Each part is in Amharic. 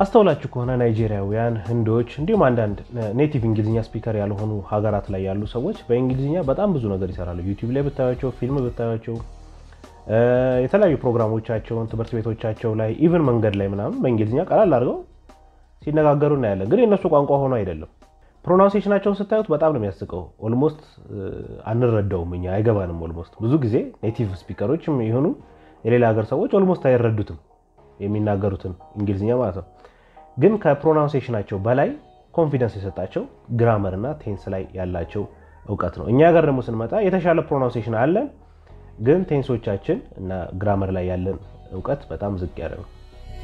አስተውላችሁ ከሆነ ናይጄሪያውያን፣ ህንዶች እንዲሁም አንዳንድ ኔቲቭ እንግሊዝኛ ስፒከር ያልሆኑ ሀገራት ላይ ያሉ ሰዎች በእንግሊዝኛ በጣም ብዙ ነገር ይሰራሉ። ዩቲዩብ ላይ ብታያቸው፣ ፊልም ብታያቸው፣ የተለያዩ ፕሮግራሞቻቸውን ትምህርት ቤቶቻቸው ላይ ኢቨን መንገድ ላይ ምናምን በእንግሊዝኛ ቀላል አድርገው ሲነጋገሩ እናያለን። ግን የእነሱ ቋንቋ ሆኖ አይደለም። ፕሮናውንሴሽናቸውን ስታዩት በጣም ነው የሚያስቀው። ኦልሞስት አንረዳውም፣ እኛ አይገባንም። ኦልሞስት ብዙ ጊዜ ኔቲቭ ስፒከሮች የሆኑ የሌላ ሀገር ሰዎች ኦልሞስት አይረዱትም የሚናገሩትን እንግሊዝኛ ማለት ነው። ግን ከፕሮናውንሴሽናቸው በላይ ኮንፊደንስ የሰጣቸው ግራመር እና ቴንስ ላይ ያላቸው እውቀት ነው። እኛ ሀገር ደግሞ ስንመጣ የተሻለ ፕሮናውንሴሽን አለን፣ ግን ቴንሶቻችን እና ግራመር ላይ ያለን እውቀት በጣም ዝቅ ያለ ነው።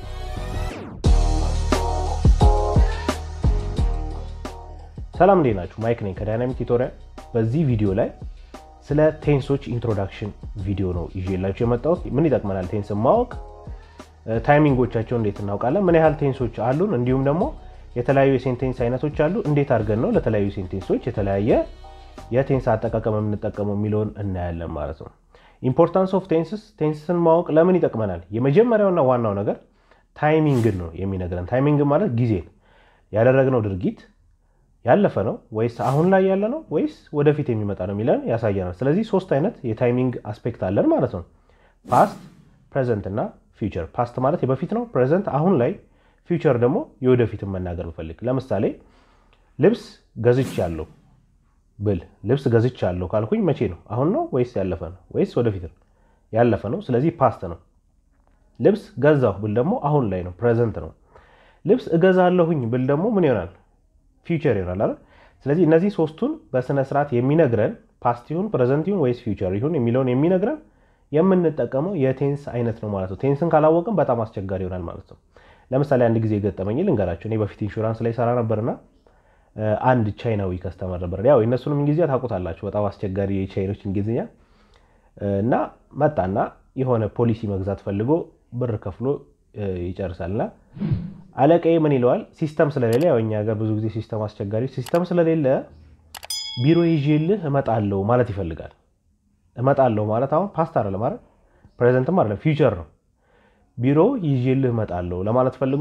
ሰላም እንዴት ናችሁ? ማይክ ነኝ ከዳይናሚክ ቱቶሪያል። በዚህ ቪዲዮ ላይ ስለ ቴንሶች ኢንትሮዳክሽን ቪዲዮ ነው ይዤላችሁ የመጣሁት። ምን ይጠቅመናል ቴንስን ማወቅ፣ ታይሚንጎቻቸው እንዴት እናውቃለን፣ ምን ያህል ቴንሶች አሉን፣ እንዲሁም ደግሞ የተለያዩ የሴንቴንስ አይነቶች አሉ፣ እንዴት አድርገን ነው ለተለያዩ ሴንቴንሶች የተለያየ የቴንስ አጠቃቀም የምንጠቀመው የሚለውን እናያለን ማለት ነው። ኢምፖርታንስ ኦፍ ቴንስስ፣ ቴንስን ማወቅ ለምን ይጠቅመናል? የመጀመሪያውና ዋናው ነገር ታይሚንግን ነው የሚነግረን። ታይሚንግ ማለት ጊዜ ያደረግነው ድርጊት ያለፈ ነው ወይስ አሁን ላይ ያለ ነው ወይስ ወደፊት የሚመጣ ነው የሚለን ያሳየናል። ስለዚህ ሶስት አይነት የታይሚንግ አስፔክት አለን ማለት ነው። ፓስት፣ ፕሬዘንት እና ፊውቸር። ፓስት ማለት የበፊት ነው፣ ፕሬዘንት አሁን ላይ፣ ፊውቸር ደግሞ የወደፊትን መናገር ብፈልግ ለምሳሌ ልብስ ገዝቻለሁ ብል ልብስ ገዝቻለሁ ካልኩኝ መቼ ነው? አሁን ነው ወይስ ያለፈ ነው ወይስ ወደፊት ነው? ያለፈ ነው። ስለዚህ ፓስት ነው። ልብስ ገዛሁ ብል ደግሞ አሁን ላይ ነው፣ ፕሬዘንት ነው። ልብስ እገዛለሁኝ ብል ደግሞ ምን ይሆናል? ፊውቸር ይሆናል አይደል? ስለዚህ እነዚህ ሶስቱን በስነ ስርዓት የሚነግረን ፓስት ይሁን ፕሬዘንት ይሁን ወይስ ፊውቸር ይሁን የሚለውን የሚነግረን የምንጠቀመው የቴንስ አይነት ነው ማለት ነው። ቴንስን ካላወቅን በጣም አስቸጋሪ ይሆናል ማለት ነው። ለምሳሌ አንድ ጊዜ ገጠመኝ ልንገራቸው። እኔ በፊት ኢንሹራንስ ላይ ሰራ ነበርና አንድ ቻይናዊ ከስተመር ነበር። ያው የእነሱንም እንግሊዝኛ ታውቁታላችሁ፣ በጣም አስቸጋሪ የቻይኖች እንግሊዝኛ እና መጣና የሆነ ፖሊሲ መግዛት ፈልጎ ብር ከፍሎ ይጨርሳልና አለቃዬ ምን ይለዋል? ሲስተም ስለሌለ ያው እኛ ሀገር ብዙ ጊዜ ሲስተም አስቸጋሪ፣ ሲስተም ስለሌለ ቢሮ ይዤልህ እመጣለሁ ማለት ይፈልጋል። እመጣለሁ ማለት አሁን ፓስት አይደለም ማለት ፕሬዘንትም አይደለም ፊውቸር ነው። ቢሮ ይዤልህ እመጣለሁ ለማለት ፈልጎ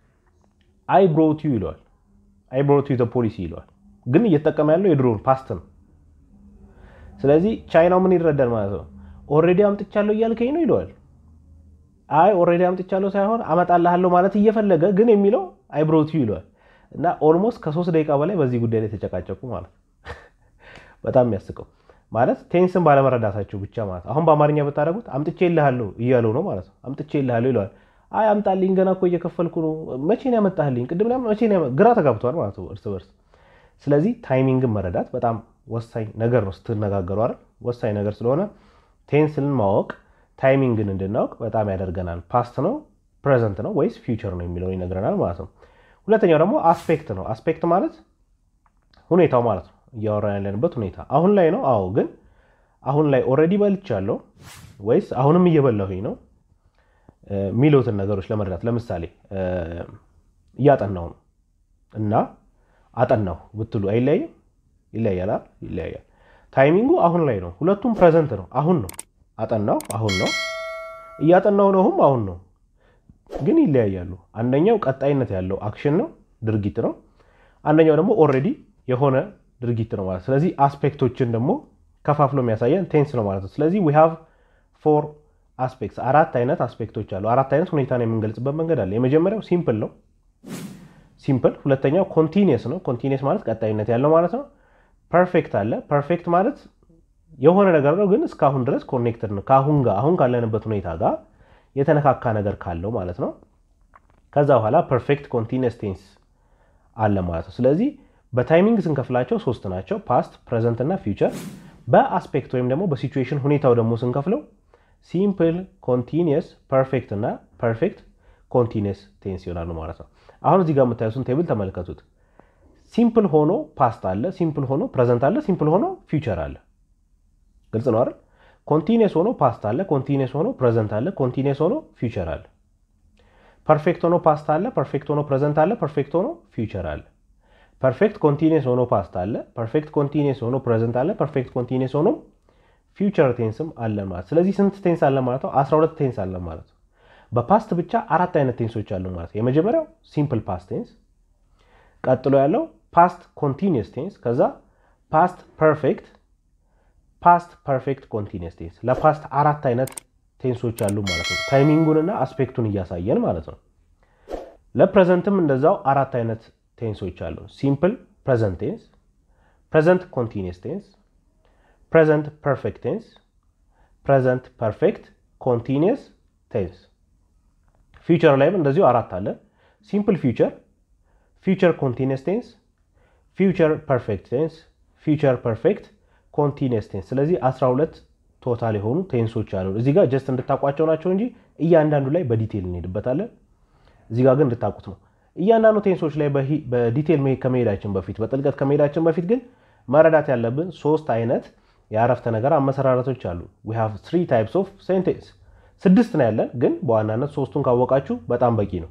አይ ብሮት ዩ ይለዋል። አይ ብሮት ዩ ፖሊሲ ይለዋል። ግን እየተጠቀመ ያለው የድሮውን ፓስት ነው። ስለዚህ ቻይናው ምን ይረዳል ማለት ነው? ኦልሬዲ አምጥቻለሁ እያልከኝ ነው ይለዋል። አይ ኦልሬዲ አምጥቻለሁ ሳይሆን አመጣልሃለሁ ማለት እየፈለገ ግን የሚለው አይ ብሮት ዩ ይለዋል። እና ኦልሞስት ከሶስት ደቂቃ በላይ በዚህ ጉዳይ ላይ ተጨቃጨቁ ማለት በጣም የሚያስቀው ማለት ቴንስን ባለመረዳታቸው ብቻ ማለት አሁን በአማርኛ ብታደረጉት አምጥቼ ይልሃለሁ እያለው ነው ማለት ነው። አምጥቼ ይልሃለሁ ይለዋል። አይ አምጣልኝ ገና እኮ እየከፈልኩ ነው። መቼ ነው ያመጣልኝ? ቅድም መቼ ግራ ተጋብተዋል ማለት ነው እርስ በርስ። ስለዚህ ታይሚንግን መረዳት በጣም ወሳኝ ነገር ነው ስትነጋገሩ አይደል? ወሳኝ ነገር ስለሆነ ቴንስን ማወቅ ታይሚንግን እንድናውቅ በጣም ያደርገናል። ፓስት ነው ፕሬዘንት ነው ወይስ ፊውቸር ነው የሚለውን ይነግረናል ማለት ነው። ሁለተኛው ደግሞ አስፔክት ነው። አስፔክት ማለት ሁኔታው ማለት ነው። እያወራን ያለንበት ሁኔታ አሁን ላይ ነው። አዎ፣ ግን አሁን ላይ ኦልሬዲ በልቻለሁ ወይስ አሁንም እየበላሁኝ ነው የሚሉትን ነገሮች ለመረዳት ለምሳሌ እያጠናሁ ነው እና አጠናሁ ብትሉ አይለያይም? ይለያያል። ይለያያል። ታይሚንጉ አሁን ላይ ነው። ሁለቱም ፕሬዘንት ነው። አሁን ነው። አጠናሁ አሁን ነው። እያጠናሁ ነውም አሁን ነው። ግን ይለያያሉ። አንደኛው ቀጣይነት ያለው አክሽን ነው፣ ድርጊት ነው። አንደኛው ደግሞ ኦልሬዲ የሆነ ድርጊት ነው ማለት። ስለዚህ አስፔክቶችን ደግሞ ከፋፍሎ የሚያሳየን ቴንስ ነው ማለት ነው። ስለዚህ ዊ ሃቭ ፎር አስፔክትስ አራት አይነት አስፔክቶች አሉ። አራት አይነት ሁኔታን የምንገልጽበት መንገድ አለ። የመጀመሪያው ሲምፕል ነው፣ ሲምፕል። ሁለተኛው ኮንቲኒየስ ነው። ኮንቲኒየስ ማለት ቀጣይነት ያለው ማለት ነው። ፐርፌክት አለ። ፐርፌክት ማለት የሆነ ነገር ነው፣ ግን እስካሁን ድረስ ኮኔክትድ ነው ከአሁን ጋር አሁን ካለንበት ሁኔታ ጋር የተነካካ ነገር ካለው ማለት ነው። ከዛ በኋላ ፐርፌክት ኮንቲኒየስ ቴንስ አለ ማለት ነው። ስለዚህ በታይሚንግ ስንከፍላቸው ሶስት ናቸው፣ ፓስት፣ ፕሬዘንት እና ፊውቸር። በአስፔክት ወይም ደግሞ በሲቹዌሽን ሁኔታው ደግሞ ስንከፍለው ሲምፕል፣ ኮንቲኒየስ፣ ፐርፌክት እና ፐርፌክት ኮንቲኒየስ ቴንስ ይሆናሉ ማለት ነው። አሁን እዚህ ጋር የምታዩትን ቴብል ተመልከቱት። ሲምፕል ሆኖ ፓስት አለ፣ ሲምፕል ሆኖ ፕሬዘንት አለ፣ ሲምፕል ሆኖ ፊውቸር አለ። ግልጽ ነው አይደል? ኮንቲኒየስ ሆኖ ፓስት አለ፣ ኮንቲኒየስ ሆኖ ፕሬዘንት አለ፣ ኮንቲኒየስ ሆኖ ፊውቸር አለ። ፐርፌክት ሆኖ ፓስት አለ፣ ፐርፌክት ሆኖ ፕሬዘንት አለ፣ ፐርፌክት ሆኖ ፊውቸር አለ። ፐርፌክት ኮንቲኒየስ ሆኖ ፓስት አለ፣ ፐርፌክት ኮንቲኒየስ ሆኖ ፕሬዘንት አለ፣ ፐርፌክት ኮንቲኒየስ ሆኖ ፊውቸር ቴንስም አለ ማለት። ስለዚህ ስንት ቴንስ አለ ማለት ነው? 12 ቴንስ አለ ማለት ነው። በፓስት ብቻ አራት አይነት ቴንሶች አሉ ማለት ነው። የመጀመሪያው ሲምፕል ፓስት ቴንስ፣ ቀጥሎ ያለው ፓስት ኮንቲኒየስ ቴንስ፣ ከዛ ፓስት ፐርፌክት፣ ፓስት ፐርፌክት ኮንቲኒየስ ቴንስ። ለፓስት አራት አይነት ቴንሶች አሉ ማለት ነው። ታይሚንጉንና አስፔክቱን እያሳየን ማለት ነው። ለፕሬዘንትም እንደዛው አራት አይነት ቴንሶች አሉ። ሲምፕል ፕሬዘንት ቴንስ፣ ፕሬዘንት ኮንቲኒየስ ቴንስ፣ ፕሬዘንት ፐርፌክት ቴንስ፣ ፕሬዘንት ፐርፌክት ኮንቲኒየስ ቴንስ። ፊውቸር ላይም እንደዚሁ አራት አለ። ሲምፕል ፊውቸር፣ ፊውቸር ኮንቲኒየስ ቴንስ፣ ፊውቸር ፐርፌክት ቴንስ፣ ፊውቸር ፐርፌክት ኮንቲኒየስ ቴንስ። ስለዚህ 12 ቶታል የሆኑ ቴንሶች አሉ። እዚህ ጋር ጀስት እንድታውቋቸው ናቸው እንጂ እያንዳንዱ ላይ በዲቴል እንሄድበታለን። እዚህ ጋር ግን እንድታውቁት ነው። እያንዳንዱ ቴንሶች ላይ በዲቴል ከመሄዳችን በፊት በጥልቀት ከመሄዳችን በፊት ግን መረዳት ያለብን ሶስት አይነት የአረፍተ ነገር አመሰራረቶች አሉ። ዊ ሃቭ ትሪ ታይፕስ ኦፍ ሴንቴንስ ስድስት ነው ያለን፣ ግን በዋናነት ሶስቱን ካወቃችሁ በጣም በቂ ነው።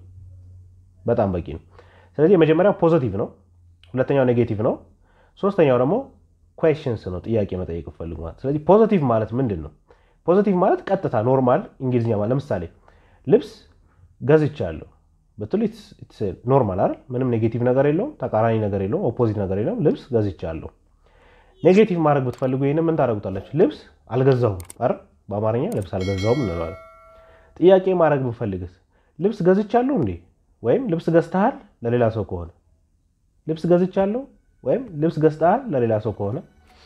በጣም በቂ ነው። ስለዚህ የመጀመሪያው ፖዘቲቭ ነው፣ ሁለተኛው ኔጌቲቭ ነው፣ ሶስተኛው ደግሞ ኩዌሽንስ ነው፣ ጥያቄ መጠየቅ ፈልጉ ማለት። ስለዚህ ፖዘቲቭ ማለት ምንድን ነው? ፖዘቲቭ ማለት ቀጥታ ኖርማል እንግሊዝኛ ማለት ለምሳሌ ልብስ ገዝቻለሁ ብትሉ ኖርማል አይደል? ምንም ኔጌቲቭ ነገር የለውም፣ ተቃራኒ ነገር የለውም፣ ኦፖዚት ነገር የለውም። ልብስ ገዝቻለሁ። ኔጌቲቭ ማድረግ ብትፈልጉ ይህን ምን ታደርጉታላችሁ? ልብስ አልገዛሁም አይደል? በአማርኛ ልብስ አልገዛሁም እንለዋለን። ጥያቄ ማድረግ ብንፈልግስ ልብስ ገዝቻለሁ እንዴ? ወይም ልብስ ገዝተሃል ለሌላ ሰው ከሆነ ልብስ ገዝቻለሁ ወይም ልብስ ገዝተሃል ለሌላ ሰው ከሆነ።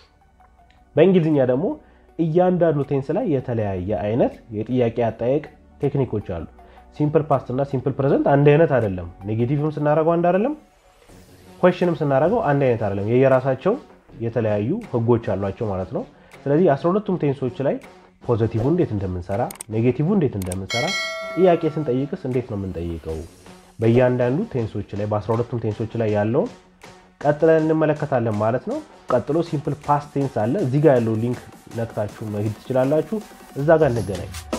በእንግሊዝኛ ደግሞ እያንዳንዱ ቴንስ ላይ የተለያየ አይነት የጥያቄ አጠያየቅ ቴክኒኮች አሉ። ሲምፕል ፓስት እና ሲምፕል ፕሬዘንት አንድ አይነት አይደለም። ኔጌቲቭም ስናደርገው አንድ አይደለም፣ ኮሽንም ስናደርገው አንድ አይነት አይደለም። የየራሳቸው የተለያዩ ህጎች አሏቸው ማለት ነው። ስለዚህ አስራ ሁለቱም ቴንሶች ላይ ፖዘቲቭ እንዴት እንደምንሰራ፣ ኔጌቲቭ እንዴት እንደምንሰራ፣ ጥያቄ ስንጠይቅስ እንዴት ነው የምንጠይቀው፣ በእያንዳንዱ ቴንሶች ላይ በአስራ ሁለቱም ቴንሶች ላይ ያለውን ቀጥለን እንመለከታለን ማለት ነው። ቀጥሎ ሲምፕል ፓስት ቴንስ አለ። እዚህ ጋር ያለው ሊንክ ነክታችሁ መሄድ ትችላላችሁ። እዛ ጋር እንገናኝ።